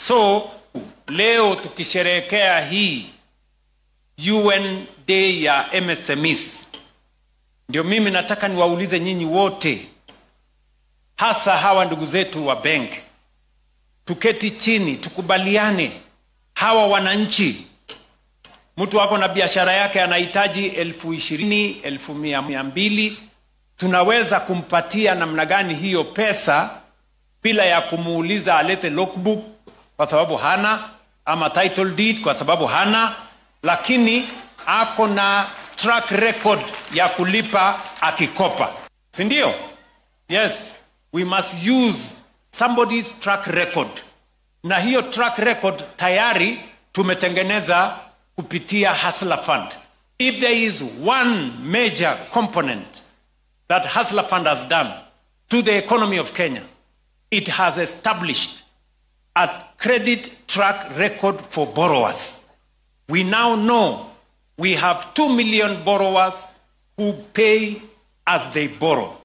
So leo tukisherehekea hii UN Day ya MSMEs, ndio mimi nataka niwaulize nyinyi wote, hasa hawa ndugu zetu wa bank, tuketi chini tukubaliane, hawa wananchi, mtu wako na biashara yake anahitaji elfu ishirini elfu mia mia mbili tunaweza kumpatia namna gani hiyo pesa bila ya kumuuliza alete logbook kwa sababu hana ama title deed kwa sababu hana lakini ako na track record ya kulipa akikopa si ndio yes we must use somebody's track record na hiyo track record tayari tumetengeneza kupitia Hustler Fund. If there is one major component that Hustler Fund has done to the economy of Kenya, it has established a credit track record for borrowers. We now know we have 2 million borrowers who pay as they borrow.